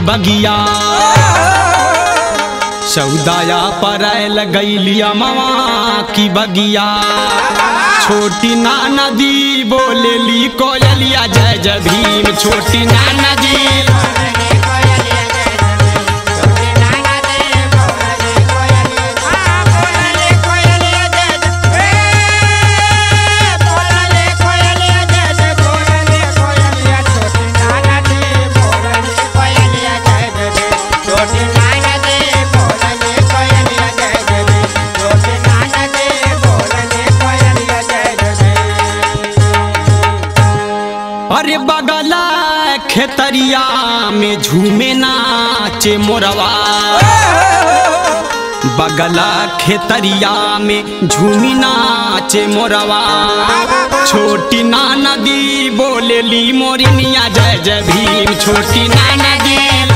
बगिया सौदाया पर गैलिया मवा की बगिया छोटी ना नदी बोलेली कोयलिया जय जय भीम छोटी ना नदी अरे बगला खेतरिया में झूमे नाचे मोरवा बगला खेतरिया में झूमी नाचे मोरवा छोटी ना नदी बोलेली मोरिनिया जय जय भीम छोटी ना नदी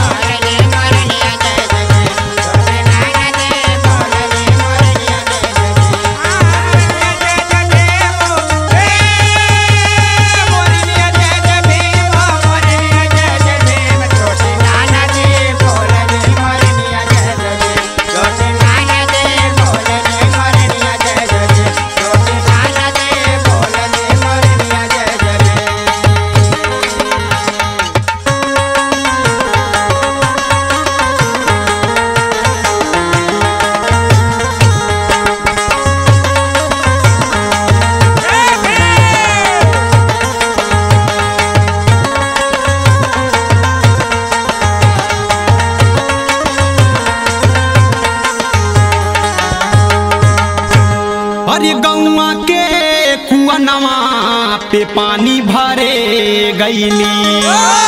अरे गौआ के कुआनवा पे पानी भरे गईली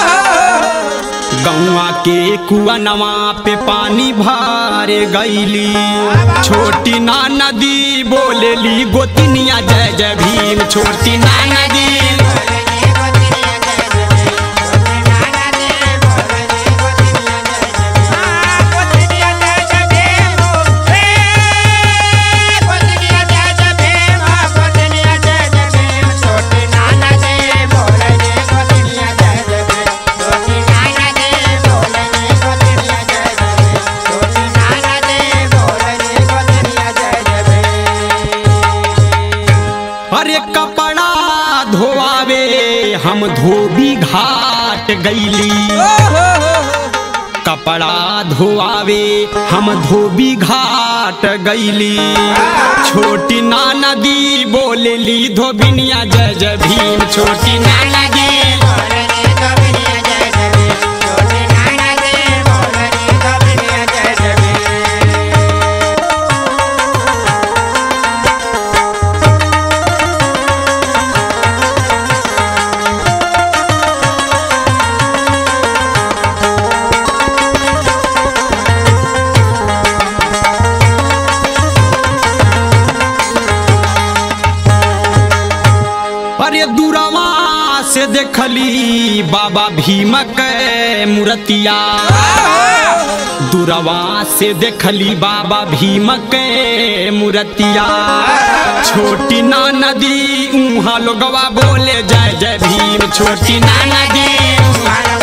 गौआ के कुआनवा पे पानी भरे गईली छोटी ना नदी बोलेली गोतनिया जय जय भीम छोटी ना नदी अरे कपड़ा धोआवे हम धोबी घाट गईली कपड़ा धोआवे हम धोबी घाट गईली छोटी ना नदी बोलेली धोबिनिया जय जय भीम छोटी ना नदी अरे दूरवा से देखली बाबा भीमक मूर्तिया दूरवा से देखली बाबा भीमक मूर्तिया छोटी ना नदी उहाँ लोगवा बोले जय जय भीम छोटी ना नदी